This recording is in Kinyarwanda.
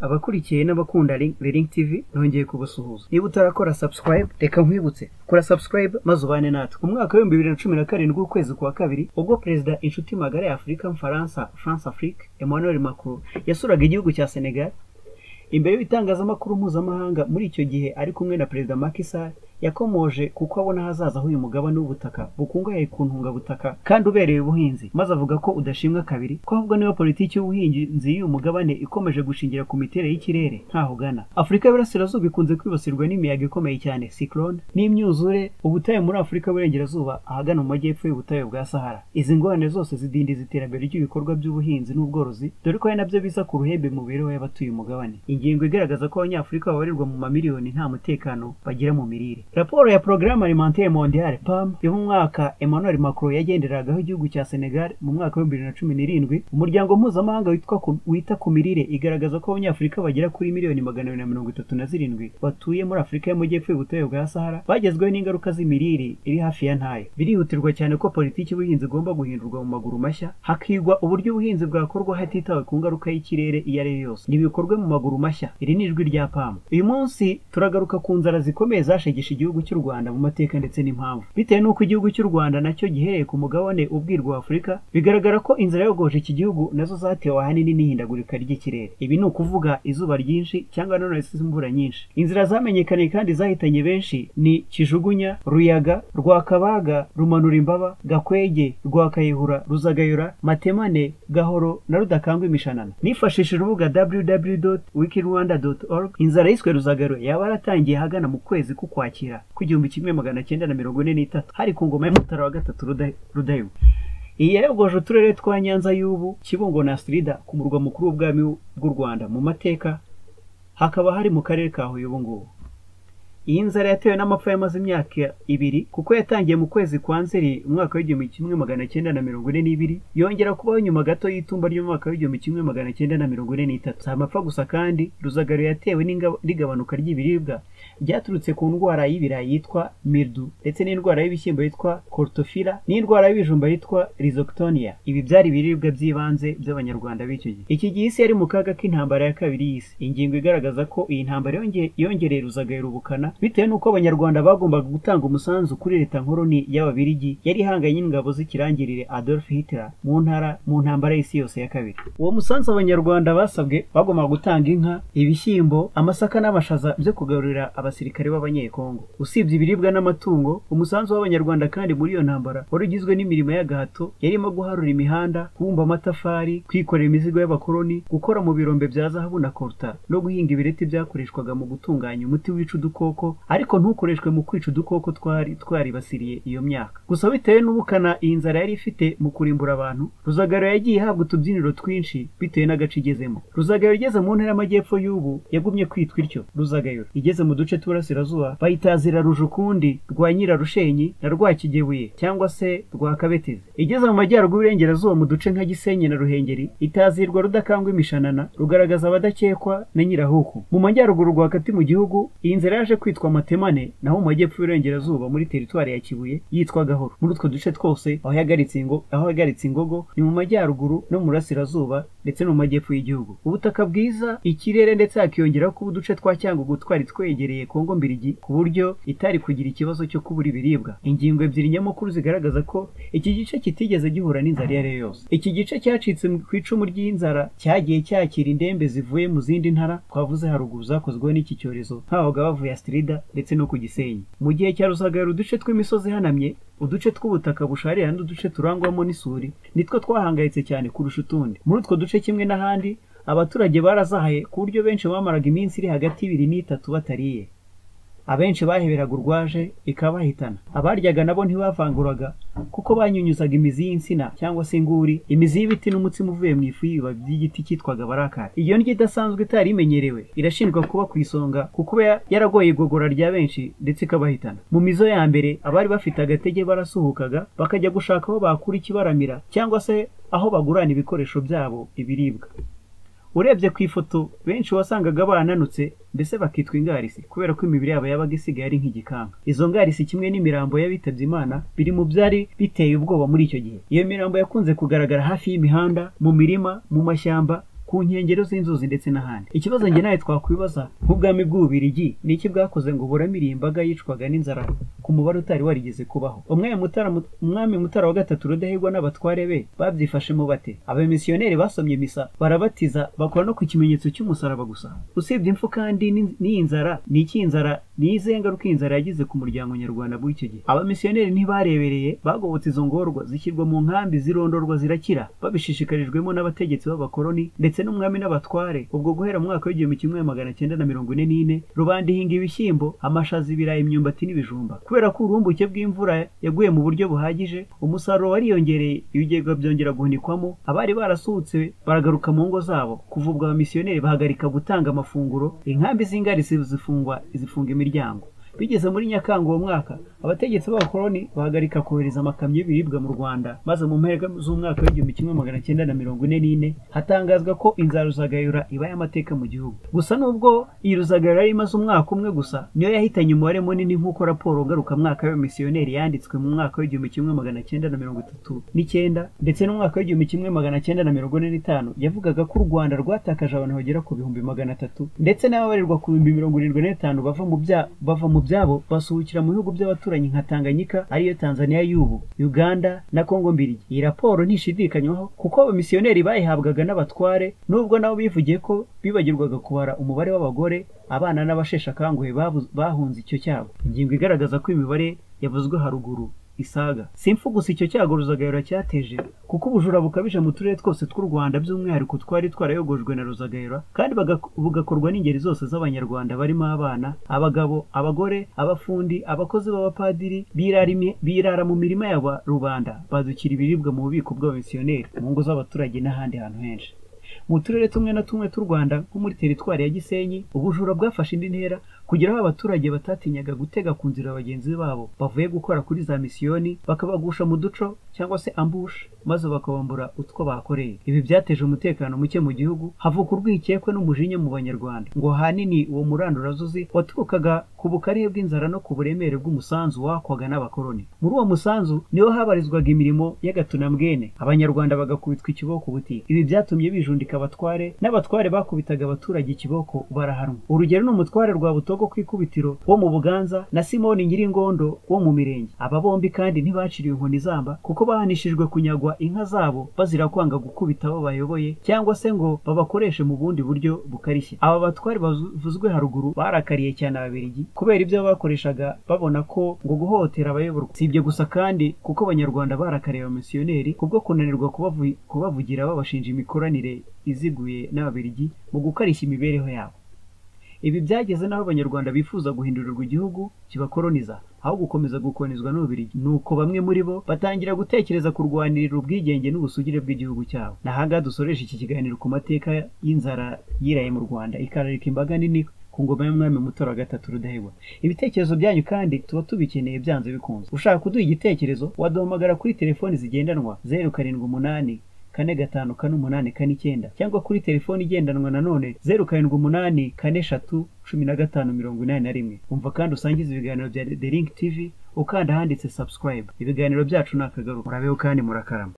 abakurikiye n'abakunda Link TV nongeye kubasuhuza niba utarakora subscribe reka nkwibutse kora subscribe maze ubane natwe umwaka w'ibihumbi bibiri na cumi na karindwi w'ukwezi kwa kabiri ubwo perezida inshuti magara ya Afurika Mfaransa France Afrique Emmanuel Macron yasuraga igihugu cya Senegal imbere y'ibitangazamakuru mpuzamahanga muri icyo gihe ari kumwe na perezida Macky Sall yakomoje kuko abona hazaza h'uyu mugabane w'ubutaka bukungahaye ku ntungabutaka kandi ubereye ubuhinzi maze avuga ko udashimwa kabiri ko ahubwo niba politiki y'ubuhinzi y'uyu mugabane ikomeje gushingira ku miterere y'ikirere ntaho ugana afurika y'uburasirazuba ikunze kwibasirwa n'imiyaga ikomeye cyane cyclone n'imyuzure ubutayu muri afurika y'uburengerazuba ahagana mu majyepfo y'ubutayu bwa sahara izi ngorane zose zidindiza iterambere ry'ibikorwa by'ubuhinzi n'ubworozi dore ko ari nabyo biza ku ruhembe mu mibereho y'abatuye umugabane ingingo igaragaza ko abanyafurika babarirwa mu mamiliyoni nta mutekano bagira mu mirire raporo ya porogaramu alimentaire mondiale pam yo mu mwaka emmanuel macron yagenderagaho igihugu cya senegal mu mwaka wa bibiri na cumi n'irindwi umuryango mpuzamahanga witwa ku- wita ku mirire igaragaza ko abanyafurika bagera kuri miliyoni magana abiri na mirongo itatu na zirindwi batuye muri afurika y'amajyepfo y'ubutayu bwa sahara bagezweho n'ingaruka z'imirire iri hafi ya ntayo birihutirwa cyane ko politiki y'ubuhinzi igomba guhindurwa mu maguru mashya hakigwa uburyo ubuhinzi bwakorwa hatitawe ku ngaruka y'ikirere iyo ari yo yose nibikorwe mu maguru mashya iri ni ijwi rya pamu uyu munsi turagaruka ku nzara zikomeye zashegesha igihugu cy'u rwanda mu mateka ndetse n'impamvu bitewe n'uko igihugu cy'u rwanda nacyo gihereye ku mugabane ubwirwa wa afurika bigaragara ko inzira yogoje iki gihugu nazo zatewe ahanini n'ihindagurika ry'ikirere ibi ni ukuvuga izuba ryinshi cyangwa nanone se imvura nyinshi inzira zamenyekanye kandi zahitanye benshi ni kijugunya ruyaga rwakabaga rumanura imbaba gakwege rwakayihura ruzagayura matemane gahoro na rudakangwa imishanana nifashishije urubuga www.wikirwanda.org inzara yiswe ruzagaro yaba yaratangiye ahagana mu kwezi k'ukwakira kw'igihumbi kimwe magana cyenda na mirongo ine n'itatu hari ku ngoma y'umutara wa gatatu Ruda- rudayiwa iyi yayogoje uturere twa nyanza y'ubu kibungo na sirida ku murwa mukuru w'ubwami bw'u rwanda mu mateka hakaba hari mu karere ka huye ubu ngubu iyi nzara yatewe n'amapfa yamaze imyaka ibiri kuko yatangiye mu kwezi kwa nzeri umwaka w'igihumbi kimwe magana cyenda na mirongo ine n'ibiri yongera kubaho nyuma gato y'itumba ry'umwaka w'igihumbi kimwe magana cyenda na mirongo ine n'itatu si amapfa gusa kandi ruzagaro yatewe n'inga- n'igabanuka ry'ibiribwa ryaturutse ku ndwara y'ibirayi yitwa mirdu ndetse n'indwara y'ibishyimbo yitwa cortofila n'indwara y'ibijumba yitwa rhizoctonia ibi byari ibiribwa by'ibanze by'abanyarwanda b'icyo gihe iki gihe isi yari mu kaga k'intambara ya kabiri y'isi ingingo igaragaza ko iyi ntambara yonge- yongereye ruzagayura ubukana bitewe n'uko abanyarwanda bagombaga gutanga umusanzu kuri leta nkoroni y'ababirigi yari ihanganye n'ingabo z'ikirangirire adolf hitler mu ntara mu ntambara y'isi yose ya kabiri uwo musanzu abanyarwanda basabwe bagombaga gutanga inka ibishyimbo amasaka n'amashaza byo kugarurira abasirikare b'abanyekongo usibye ibiribwa n'amatungo umusanzu w'abanyarwanda kandi muri iyo ntambara wari ugizwe n'imirimo y'agahato yarimo guharura imihanda kubumba amatafari kwikorera imizigo y'abakoloni gukora mu birombe bya zahabu na koruta no guhinga ibireti byakoreshwaga mu gutunganya umuti wica udukoko ariko ntukoreshwe mu kwica udukoko twari twaribasiriye iyo myaka gusa bitewe n'ubukana iyi nzara yari ifite mu kurimbura abantu ruzagaro yagiye ihabwa utubyiniro twinshi bitewe n'agace igezemo ruzagaro igeze mu ntara y'amajyepfo y'ubu yagumye kwitwa ityo ruzagayo igeze mu duce tw'iburasirazuba bayitazira rujukundi rwa nyirarushenyi na rwakigebuye cyangwa se rwa kabetezi igeze mu majyaruguru y'uburengerazuba mu duce nka gisenyi na ruhengeri itazirwa rudakangwa imishanana rugaragaza abadakekwa na nyirahuku mu majyaruguru rwagati mu gihugu iyi nzira yaje kwitwa matemane naho mu majyepfo y'uburengerazuba muri teritwari ya kibuye yitwa gahoro muri utwo duce twose aho yahagaritse ingo aho yahagaritse ingogo ni mu majyaruguru no mu burasirazuba ndetse no mu majyepfo y'igihugu ubutaka bwiza ikirere ndetse hakiyongeraho kuba uduce twa cyangugu twari twegereye kongo mbirigi ku buryo itari kugira ikibazo cyo kubura ibiribwa ingingo ebyiri nyamukuru zigaragaza ko iki gice kitigeze gihura n'inzara iyo ari yo yose iki gice cyacitse mu- ku icumu ry'inzara cyagiye cyakira indembe zivuye mu zindi ntara twavuze haruguru zakozweho n'iki cyorezo habaga bavuye astirida ndetse no ku gisenyi mu gihe cya rusagara uduce tw'imisozi ihanamye uduce tw'ubutaka busharira n'uduce turangwamo n'isuri nitwo twahangayitse cyane kurusha utundi muri utwo duce kimwe n'ahandi abaturage barazahaye ku buryo benshi bamaraga iminsi iri hagati y'ibiri n'itatu batariye abenshi baheberaga urwaje ikabahitana abaryaga nabo ntibavanguraga kuko banyunyuzaga imizi y'insina cyangwa se inguri imizi y'ibiti n'umutsima uvuye mu ifu y'ibibabi by'igiti cyitwaga barakara iyo ndyo idasanzwe itari imenyerewe irashinjwa kuba ku isonga ku kuba ya- yaragoye igogora rya benshi ndetse ikabahitana mu mizo ya mbere abari bafite agatege barasuhukaga bakajya gushaka aho bakura ikibaramira cyangwa se aho bagurana ibikoresho byabo ibiribwa urebye ku ifoto benshi wasangaga bananutse mbese bakitwa ingarisi kubera ko imibiri yabo yabaga isigaye ari nk'igikanga izo ngarisi kimwe n'imirambo y'abitabye imana biri mu byari biteye ubwoba muri icyo gihe iyo mirambo yakunze kugaragara hafi y'imihanda mu mirima mu mashyamba ku ku nkengero z'inzuzi ndetse n'ahandi ikibazo njye nawe twakwibaza nk'ubwami bw'ububirigi ni iki bwakoze ngo buramire imbaga yicwaga n'inzara ku mubare utari warigeze kubaho umwami mutara umwami mutara wa gatatu rudahigwa n'abatware be babyifashemo bate abamisiyoneri basomye misa barabatiza bakora no ku kimenyetso cy'umusaraba gusa usibye impfu kandi n'iyi n'iyi nzara ni iki inzara ni izihe ngaruka iyi nzara yagize ku muryango nyarwanda bw'icyo gihe abamisiyoneri ntibarebereye bagobotse izo ngorwa zishyirwa mu nkambi zirondorwa zirakira babishishikarijwemo n'abategetsi b'abakoloni ndetse n'umwami n'abatware ubwo guhera mu mwaka w'igihumbi kimwe magana cyenda na mirongo ine n'ine rubanda ihinga ibishyimbo amashaza ibirayi imyumbati n'ibijumba kubera ko urumbuke bw'imvura yaguye mu buryo buhagije umusaruro wariyongereye ibigega byongera guhunikwamo abari barasuhutse baragaruka mu ngo zabo kuva ubwo abamisiyoneri bahagarika gutanga amafunguro inkambi z'ingari zifungwa zifunga imiryango bigeze muri nyakanga uwo mwaka abategetsi b'abakoloni bahagarika kohereza amakamyo y'ibiribwa mu rwanda maze mu mpera z'umwaka w'igihumbi kimwe magana cyenda na mirongo ine n'ine hatangazwa ko inzara ruzagayura iba y'amateka mu gihugu gusa nubwo iyi ruzagayura yari imaze umwaka umwe gusa niyo yahitanye umubare munini nk'uko raporo ngarukamwaka y'abamisiyoneri yanditswe mu mwaka w'igihumbi kimwe magana cyenda na mirongo itatu n'icyenda ndetse n'umwaka w'igihumbi kimwe magana cyenda na mirongo ine n'itanu yavugaga ko u rwanda rwatakaje abantu bagera ku bihumbi magana atatu ndetse n'ababarirwa ku bihumbi mirongo irindwi n'itanu bava mu bya- bava mu byabo basuhukira mu bihugu by'abaturanyi nka Tanganyika ariyo Tanzania y'ubu Uganda na Kongo mbirigi iyi raporo ntishidikanywaho kuko abamisiyoneri bayihabwaga n'abatware nubwo nabo bivugiye ko bibagirwaga kubara umubare w'abagore abana n'abasheshe akanguhe babu- bahunze icyo cyabo ingingo igaragaza ko imibare yavuzwe haruguru isaga si impfu gusa icyo cyago ruzagayura cyateje kuko ubujura bukabije mu turere twose tw'u rwanda by'umwihariko twari twarayogojwe na ruzagayura kandi baga- bugakorwa n'ingeri zose z'abanyarwanda barimo abana abagabo abagore abafundi abakozi b'abapadiri birarimi- birara mu mirima ya ba- rubanda badukira ibiribwa mu bubiko bw'abamisiyoneri mu ngo z'abaturage n'ahandi hantu henshi mu turere tumwe na tumwe tw'u rwanda nko muri teritwari ya gisenyi ubujura bwafashe indi ntera kugera aho abaturage batatinyaga gutega ku nzira bagenzi babo bavuye gukora kuri za misiyoni bakabagusha mu duco cyangwa se ambush maze bakabambura utwo bakoreye ibi byateje umutekano muke mu gihugu havuka urwikekwe n'umujinya mu banyarwanda ngo ahanini uwo murandurazuzi waturukaga ku bukarihe bw'inzara no ku buremere bw'umusanzu wakwaga n'abakoloni muri uwo musanzu niho habarizwaga imirimo y'agatunambwene abanyarwanda bagakubitwa ikiboko buti ibi byatumye bijundika abatware n'abatware bakubitaga abaturage ikiboko barahanwa urugero ni umutware rwa butogo ku ikubitiro wo mu buganza na simoni nyiringondo wo mu mirenge aba bombi kandi ntibaciriwe inkoni zamba kuko bahanishijwe kunyagwa inka zabo bazira kwanga gukubita abo bayoboye cyangwa se ngo babakoreshe mu bundi buryo bukarishye aba batware bavuzwe haruguru barakariye cyane ababiligi kubera ibyo bakoreshaga babona ko ngo guhotera abayoborwa si ibyo gusa kandi kuko abanyarwanda barakariye abamisiyoneri kubwo kunanirwa kubavu- kubavugira babashinja imikoranire iziguye n'ababiligi mu gukarishya imibereho yabo ibi byageze n'aho abanyarwanda bifuza guhindurirwa igihugu kibakoroniza aho gukomeza gukonizwa n'ububirigi nuko bamwe muri bo batangira gutekereza kurwanirira ubwigenge n'ubusugire bw'igihugu cyabo ni ahangaha dusoresha iki kiganiro ku mateka y'inzara yiraye mu rwanda ikararika imbaga nini ku ngoma y'umwami mutora wa gatatu rudahigwa ibitekerezo byanyu kandi tuba tubikeneye byanze bikunze ushaka kuduha igitekerezo waduhamagara kuri telefoni zigendanwa zeru karindwi umunani kane gatanu kane umunani kane icyenda cyangwa kuri telefoni igendanwa nanone zeru karindwi umunani kane eshatu cumi na gatanu mirongo inani na rimwe umva kandi usangiza ibiganiro bya The Link TV ukanda ahanditse subscribe ibiganiro byacu ni akagaruka murabeho kandi murakarama